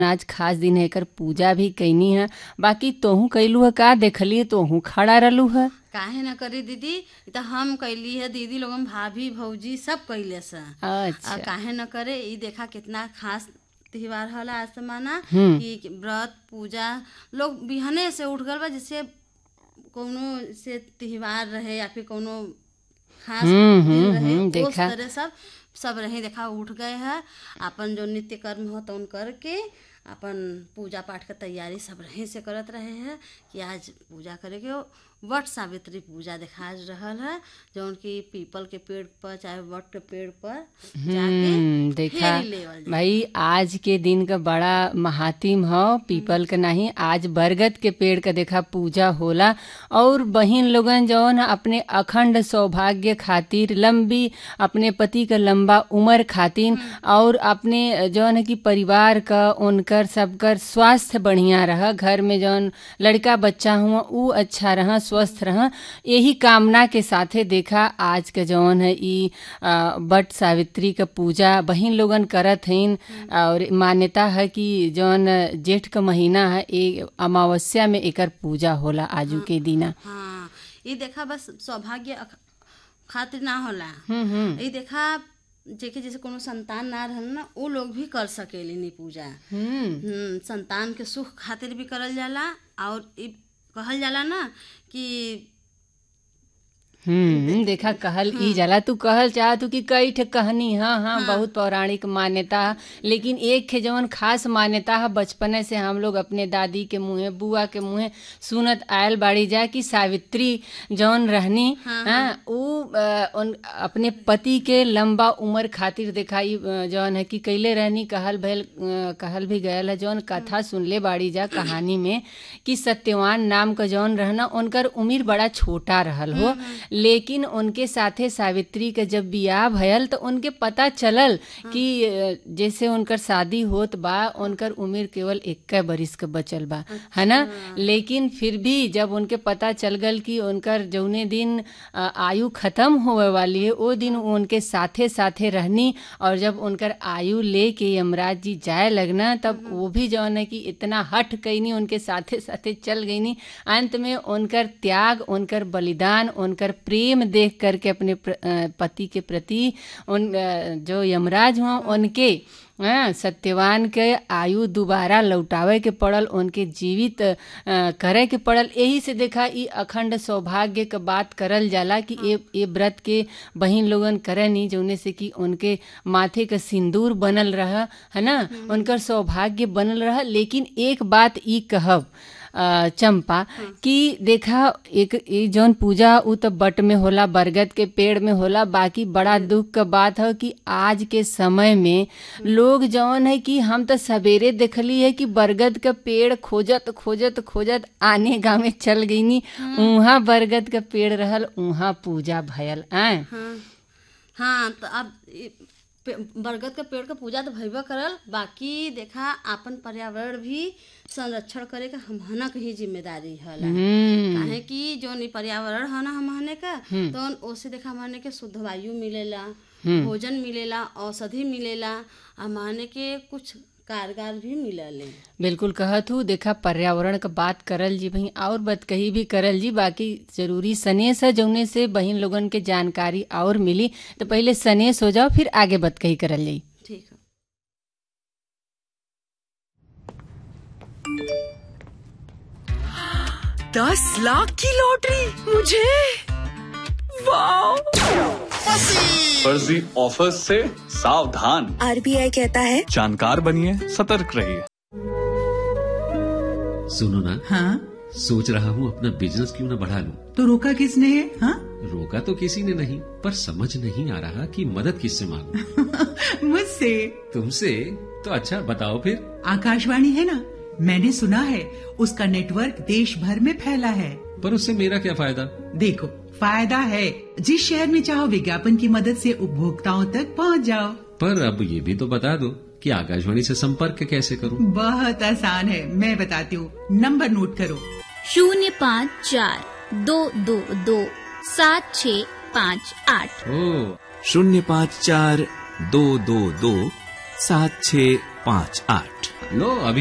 आज खास दिन है एकर पूजा भी कैनी है बाकी तोहू कैलू है का देखली तोहू खड़ा रहलू है काहे न करी दीदी इ त हम कैली है दीदी लोगन भाभी भौजी सब कैले से आ अच्छा काहे न करे ई देखा कितना खास त्योहार होला आज से माना हम्म। कि व्रत पूजा लोग बिहने से उठ गल बा जैसे कोनो से त्योहार रहे या फिर कोनो खास हम्म, दिन हम्म, रहे हम्म, उस देखा। तरह सब सब रहे देखा उठ गए है अपन जो नित्य कर्म हो तो उन करके अपन पूजा पाठ के तैयारी सब रहे से करत रहे हैं कि आज पूजा करे के वट सावित्री पूजा देखा रहल है जौन की पीपल के पेड़ पर चाहे वट के पेड़ पर हम्म, जाके देखा फेरी लेवल जाए। भाई आज के दिन का बड़ा महातिम हो पीपल का नहीं आज बरगद के पेड़ का देखा पूजा होला और बहिन लोगन जौन है अपने अखंड सौभाग्य खातिर लंबी अपने पति का लंबा उम्र खातिर और अपने जौन है कि परिवार का उनकर सबकर स्वास्थ्य बढ़िया रह घर में जौन लड़का बच्चा हुआ ऊ अच्छा रह स्वस्थ रह यही कामना के साथे देखा आज के जौन है ई आ, बट सावित्री का पूजा बहिन लोगन करत हइन और मान्यता है कि जौन जेठ का महीना है ए अमावस्या में एकर पूजा होला आजू के दिना हाँ ये देखा बस सौभाग्य अख- खातिर ना होला हम्म हम्म ये देखा जेके जैसे कोनो संतान ना रहल ना वो लोग भी कर सकेली नी पूजा हम्म हम्म, संतान के सुख खातिर भी करल जाला और ई कहल जाला ना कि हम्म देखा कहल ई जाला तू कहल चाह तू कि कई ठे कहनी हाँ हाँ बहुत पौराणिक मान्यता है लेकिन एक खे जवन खास मान्यता है बचपने से हम लोग अपने दादी के मुँहे बुआ के मुँहे सुनत आयल बाड़ी जा कि सावित्री जवन रहनी हाँ ऊ अ, उन अपने पति के लंबा उम्र खातिर दिखाई जवन है कि कैले रहनी कहल भैल अ, कहल भी गयल है जवन कथा सुनले बाड़ी जा कहानी में कि सत्यवान नाम का जौन रहना उनकर उम्र बड़ा छोटा रहल हो लेकिन उनके साथे सावित्री के जब बियाह भयल तो उनके पता चलल कि अ, जैसे उनकर शादी होत बा उनकर उम्र केवल इक्कीस बरिस के बचल बा है ना लेकिन फिर भी जब उनके पता चल गल कि उनकर जौने दिन अ, आयु खत्म होवे वाली है वो दिन वो उनके साथे साथे रहनी और जब उनकर आयु लेके यमराज जी जाए लगना तब वो भी जौन है कि इतना हट कैनी उनके साथे साथे चल गईनी अंत में उनकर त्याग उनकर बलिदान उनकर प्रेम देख करके अपने प्र, अ, पति के प्रति उन अ, जो यमराज हुआ उनके हाँ, सत्यवान के आयु दोबारा लौटावे के पड़ल उनके जीवित अ, करे के पड़ल यही से देखा ई अखंड सौभाग्य के बात करल जाला कि ये ये व्रत के बहिन लोगन करे नी जौने से कि उनके माथे का सिंदूर बनल रह है ना उनकर सौभाग्य बनल रह लेकिन एक बात ई कहब अ, चंपा कि देखा एक ई जौन पूजा उ तो बट में होला बरगद के पेड़ में होला बाकी बड़ा दुख का बात है कि आज के समय में लोग जौन है कि हम तो सवेरे देखली है कि बरगद का पेड़ खोजत खोजत खोजत आने गाँव में चल गईनी उहाँ बरगद का पेड़ रहल उहाँ पूजा भयल आय हाँ हाँ तो अब ई पे- बरगद के पेड़ के पूजा तो भइबा करल बाकी देखा आपन पर्यावरण भी संरक्षण करे का हमहना के ही जिम्मेदारी होला हम्म काहे कि जौन ई पर्यावरण है ना हमहने का तो ओसे देखा हमने के शुद्ध वायु मिलेला भोजन मिलेला औषधि मिलेला हमने के कुछ कारगर भी मिलले बिल्कुल कहत हूँ देखा पर्यावरण का बात करल जी भाई और बात कही भी करल जी बाकी जरूरी सनेस है जौने से बहिन लोगन के जानकारी और मिली तो पहले सनेस हो जाओ फिर आगे बात कही करल जाई ठीक है दस लाख की लॉटरी मुझे वाओ फर्जी ऑफर्स से सावधान आरबीआई कहता है जानकार बनिए सतर्क रहिए सुनो ना हाँ सोच रहा हूँ अपना बिजनेस क्यों ना बढ़ा लूं तो रोका किसने है हाँ रोका तो किसी ने नहीं पर समझ नहीं आ रहा कि मदद किससे मांगू मुझसे तुमसे तो अच्छा बताओ फिर आकाशवाणी है ना मैंने सुना है उसका नेटवर्क देश भर में फैला है पर उससे मेरा क्या फायदा देखो फायदा है जिस शहर में चाहो विज्ञापन की मदद से उपभोक्ताओं तक पहुंच जाओ पर अब ये भी तो बता दो कि आकाशवाणी से संपर्क कैसे करूं बहुत आसान है मैं बताती हूँ नंबर नोट करो शून्य पाँच चार दो दो दो सात छ पाँच आठ ओ शून्य पाँच चार दो दो दो सात छ पाँच आठ लो अभी